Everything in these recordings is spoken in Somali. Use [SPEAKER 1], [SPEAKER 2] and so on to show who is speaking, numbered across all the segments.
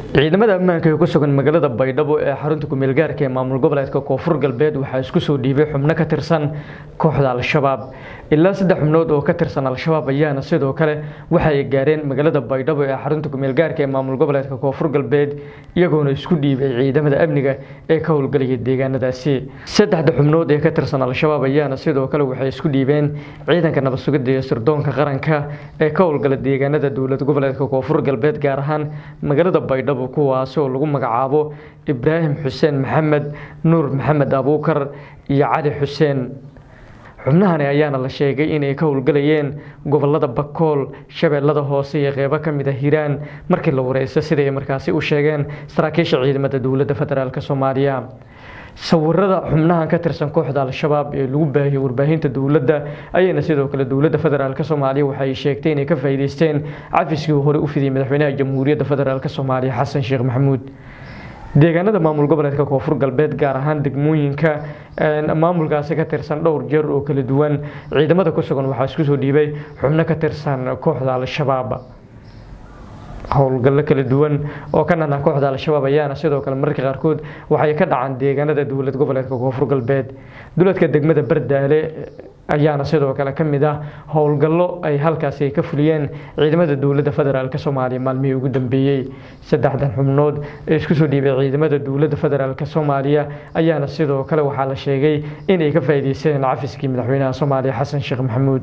[SPEAKER 1] ciidamada ammaanka ee ku sugan magaalada baydhabo ee xarunta kumeel gaarka ee maamul goboleedka koonfur galbeed waxaa isku soo dhiibay xubno ka tirsan kooxda al-shabaab ilaa saddex xubnood oo ka tirsan al-shabaab ayaana sidoo kale waxa ay gaareen magaalada baydhabo ee xarunta kumeel gaarka ee maamul goboleedka koonfur galbeed iyagoona isku dhiibay ciidamada amniga ee ka howlgalaya deegaanadaasi saddexda xubnood ee ka tirsan al-shabaab ayaana sidoo kale waxay isku dhiibeen ciidanka nabad sugidda iyo sirdoonka qaranka ee ka howlgala deegaanada dowlad goboleedka koonfur galbeed gaar ahaan magaalada baydhabo kuwaasi oo lagu magacaabo ibraahim xuseen maxamed nuur maxamed abuukar iyo cali xuseen xubnahani ayaana la sheegay inay ka howlgalayeen gobolada bakool shabeellada hoose iyo qeybo ka mid a hiiraan markii la wareysto siday markaasi u sheegeen saraakiisha ciidamada dowladda federaalk soomaaliya sawirada xubnahan ka tirsan kooxda al-shabaab ee lagu baahiyey warbaahinta dowladda ayayna sidoo kale dowladda federaalk soomaaliya waxay sheegtay inay ka faa'iideysteen cafiskii uu horey u fidiyey madaxweynaha jamhuuriyadda federaalk soomaaliya xasan sheekh maxamuud deegaanada maamul goboleedka koonfur galbeed gaar ahaan degmooyinka maamulkaasi ka tirsan dhowr jeer oo kala duwan ciidamada ku sugan waxaa isku soo dhiibay xubno ka tirsan kooxda al-shabaab howlgallo kala duwan oo ka nana kooxda al-shabaab ayaana sidoo kale mararka qaarkood waxay ka dhacaan deegaanada dowlad goboleedka koonfur galbeed duladka degmada bardaale ayaana sidoo kale ka mid ah howlgallo ay halkaasi ka fuliyeen ciidamada dowladda federaalk soomaaliya maalmihii ugu dambeeyey saddexdan xubnood ee isku soo dhiibay ciidamada dowladda federaalk soomaaliya ayaana sidoo kale waxaa la sheegay inay ka faa'iideysteen cafiskii madaxweynaha soomaaliya xasan sheekh maxamuud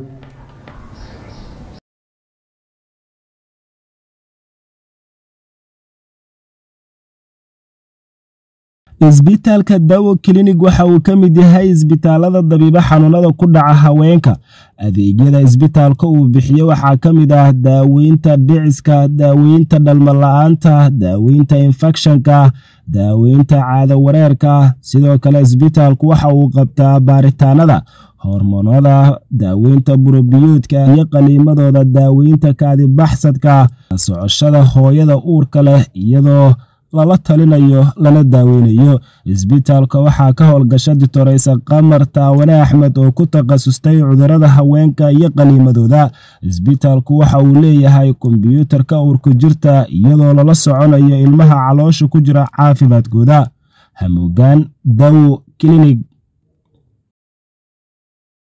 [SPEAKER 2] isbitaalka dawo klinig waxa uu ka mid yahay isbitaalada dabiibo xanuunada ku dhaca haweenka adeegyada isbitaalka uu bixiyo waxaa ka mid ah daaweynta dhiciska daaweynta dhalmala-aanta daaweynta infekshanka daaweynta caado wareerka sidoo kale isbitaalku waxa uu qabtaa baaritaanada hormoonada daaweynta burobiyuudka iyo qaliimadooda daaweynta kaadibaxsadka socoshada hooyada uurka leh iyadoo lala talinayo lana daaweynayo isbitaalka waxaa ka howlgasha ditoreysa qamar taawane axmed oo ku takhasustay cudurada haweenka iyo qaliimadooda isbitaalku waxa uu leeyahay kombyuutarka uurku jirta iyadoo lala soconayo ilmaha caloosha ku jira caafimaadkooda hamuugaan dawo klinig